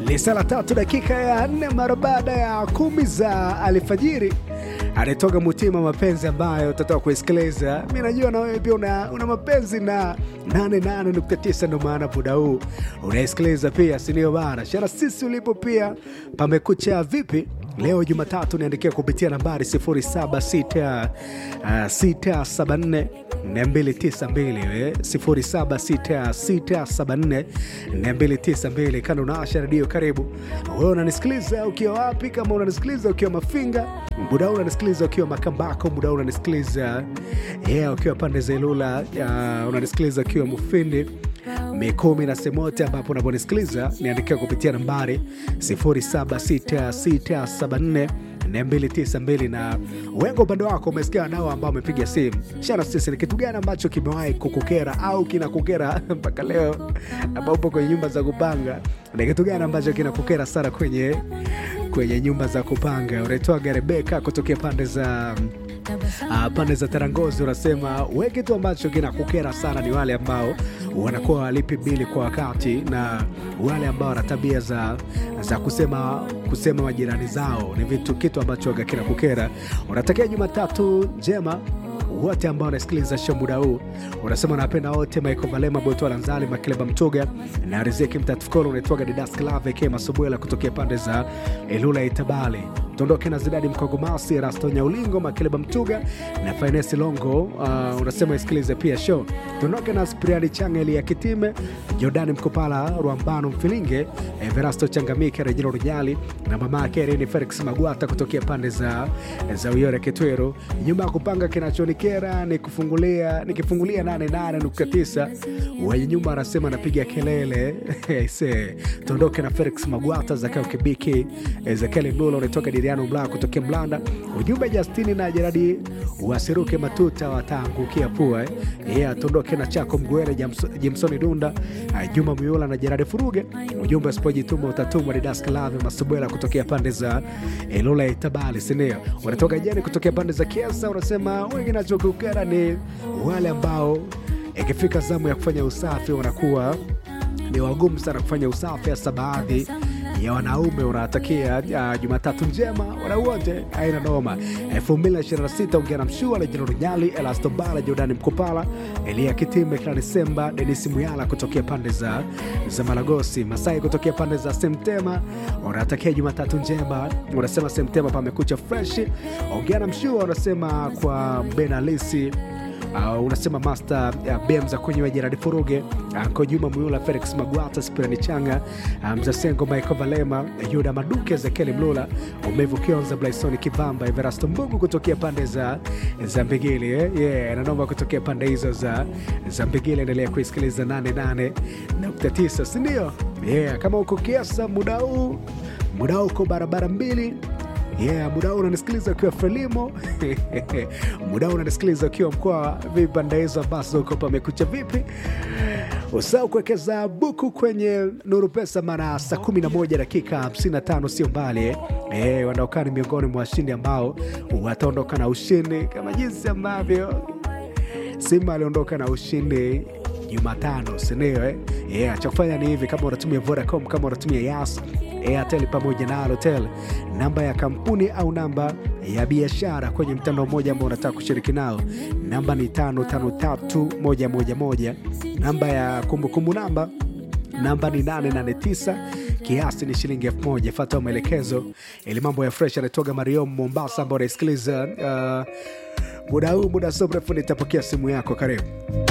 Lisa la tatu dakika ya nne mara baada ya kumi za alfajiri anatoka Mutima mapenzi ambayo utatoka kuisikiliza. Mi najua na wewe pia una, una mapenzi na 88.9 ndo maana muda huu unaisikiliza pia, sindio bana? Shara sisi ulipo pia pamekucha vipi? Leo Jumatatu niandikia kupitia nambari 0766 674 292 076674 292. Kando unaasha redio, karibu wewe. Unanisikiliza ukiwa wapi? Kama unanisikiliza ukiwa Mafinga, muda huu unanisikiliza ukiwa Makambako, muda huu unanisikiliza yeah, ukiwa pande za Ilula, uh, unanisikiliza ukiwa Mufindi Mikumi na Semote, ambapo unaponisikiliza niandikia kupitia nambari 076674 292 na wengo upande wako umesikia nao ambao wamepiga simu shana sisi, ni kitu gani ambacho kimewahi kukukera au kinakukera mpaka leo, ambao upo kwenye nyumba za kupanga? Ni kitu gani ambacho kinakukera sana kwenye kwenye nyumba za kupanga? Unaitwaga Rebeka kutokea pande za Uh, pande za Tarangozi unasema we, kitu ambacho kinakukera sana ni wale ambao wanakuwa walipi bili kwa wakati na wale ambao wana tabia za, za kusema kusema majirani zao, ni vitu kitu ambacho kinakukera. Unatakia Jumatatu njema wote ambao wanasikiliza show muda huu, unasema napenda wote, Michael Valema, Botoa Lanzali, Makileba Mtoga na Riziki Mtatukolo, unaitwaga Didas Klave K Masubuela kutokea pande za Ilula Itabali tuondoke na Zidadi Mkogomasi, Rasto Nyaulingo, Makileba Mtuga na Finesi Longo. Uh, unasema isikilize pia show. Tuondoke na Spriani Changeli ya Kitime, Jordani Mkopala, Rwambano Mfilinge, Everasto Changamike, Rejino Runyali na mama yake Reni Felix Magwata kutokea pande za, za Uyore Kitwero. Nyumba ya kupanga kinachonikera ni kufungulia nikifungulia 88.9 wenye nyumba anasema anapiga kelele se tuondoke na Felix Magwata, Zakao Kibiki, Ezekiel Mlulo unatoka Diriano Mla kutokea Mlanda. Ujumbe Justini na Jeradi wasiruke matuta wataangukia pua eh. Yeah, tuondoke na Chako Mgwere, Jimsoni Dunda, Juma Muyula na Jeradi Furuge. Ujumbe usipojituma utatumwa. Didas Klave Masubwela kutokea pande za Ilula ya Itabali, sindio? Unatoka Jeni kutokea pande za Kiesa, unasema wengi nachokukera ni wale ambao ikifika zamu ya kufanya usafi wanakuwa ni wagumu sana kufanya usafi, hasa baadhi ya wanaume. Unawatakia uh, Jumatatu njema wana wote, aina noma. 2026 ongea na Mshua Lejino Runyali, Elastobala, Jordani Mkopala, Elia Kitime, Kila Desemba, Denis Muyala kutokea pande za, za Malagosi, Masai kutokea pande za Semtema. Unawatakia Jumatatu njema, unasema Semtema pamekucha fresh. Ongea na Mshua unasema kwa Benalisi Uh, unasema master uh, Bemza kwenyewe Jeradi Furuge Anko uh, Juma Muyula Felix Magwata Spirani Changa uh, Mzasengo Michael Valema Yuda Maduke Ezekieli Mlula Umevu Kionza Blaisoni Kivamba Everasto Mbugu kutokea pande za, za Mbigili eh? yeah, nanoma kutokea pande hizo za, za Mbigili. Endelea kuisikiliza 88.9 sindio? Yeah, kama uko Kiasa muda huu muda huu uko barabara mbili Yeah, muda huu unanisikiliza ukiwa Frelimo muda huu unanisikiliza ukiwa mkoa vipi, pande hizo ambazo uko pamekucha vipi? Usahau kuwekeza buku kwenye Nuru Pesa, mara saa 11 dakika 55 sio mbali eh. Eh, wanaokaa ni miongoni mwa washindi ambao wataondoka na ushindi kama jinsi ambavyo Simba aliondoka na ushindi Jumatano, sindio eh? Yeah, cha kufanya ni hivi, kama unatumia Vodacom, kama unatumia Yas, Airtel pamoja na Halotel, namba ya kampuni au namba ya biashara kwenye mtandao mmoja ambao unataka kushiriki nao, namba ni 553111 namba ya kumbukumbu namba namba ni 889 kiasi ni shilingi elfu moja. Fata maelekezo ili mambo ya fresh. Anatoga Mariom Mombasa, ambao unaisikiliza uh, muda huu. Muda sio mrefu nitapokea simu yako. Karibu.